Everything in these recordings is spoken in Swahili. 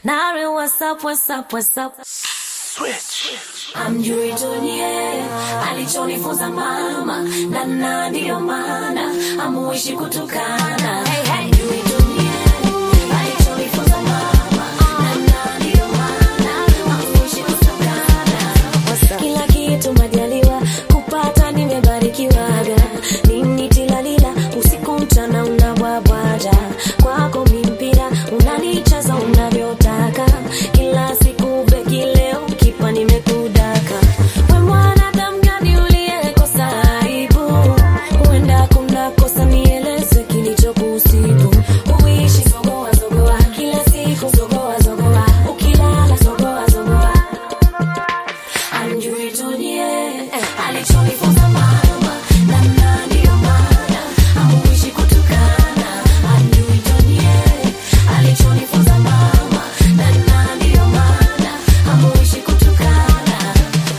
Nare, what's up, what's up, what's up? Amjui dunie alichonifunza mama na na ndiyo maana amuishi kutukana. Amjui dunie alichonifunza mama na na ndiyo maana amuishi kutukana. Kila kitu majaliwa kupata nimebarikiwaga nini tilalila usiku mchana unabwabwaja kwako mimpira unanicheza unavyotaka kila siku beki leo kipa nimekudaka we mwanadamu gani uliyekosa aibu huenda kuna kosa nieleze kilichokusibu uishi zogoa zogoa kila siku zogoa zogoa ukilala zogoa zogoa Amjui dunie alichonifunza mama na na ndiyo maana amuishi kutukana. Amjui dunie alichonifunza mama na na ndiyo maana amuishi kutukana.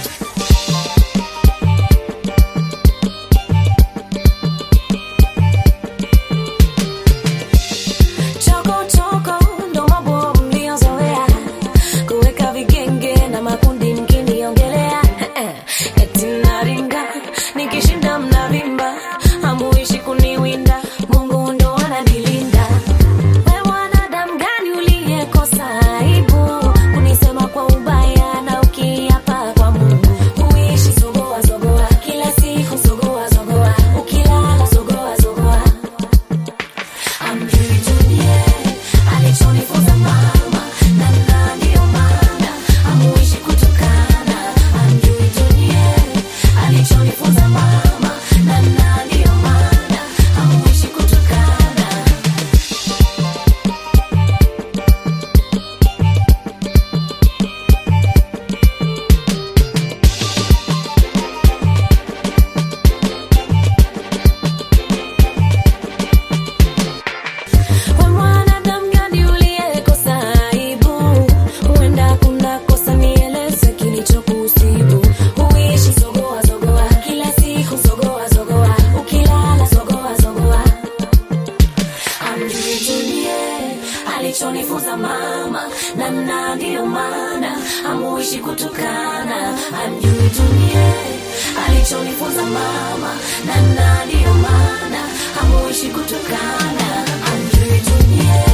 Choko choko ndo mambo mliozoea kuweka vigenge na makundi mkiniongelea eti naringa nikishinda mnavimba hamuishi kuniwinda Mungu ndo ananilinda we mwanadamu gani uliyekosa aibu kunisema kwa ubaya na ukiapa kwa Mungu uishi zogoa zogoa kila siku zogoa zogoa ukilala zogoa zogoa Amjui dunie alichonifunza mama na na ndiyo maana amuishi kutukana. Amjui dunie alichonifunza mama na na ndiyo maana amuishi kutukana. We mwanadamu gani uliyekosa aibu? Huenda kuna kosa nieleze kilichokusibu. Huishi zogoa zogoa, kila siku zogoa zogoa, ukilala zogoa zogoa. Amjui dunie alichonifunza mama na na ndiyo maana amuishi kutukana. Amjui dunie alichonifunza mama na na ndiyo maana amuishi kutukana. Amjui dunie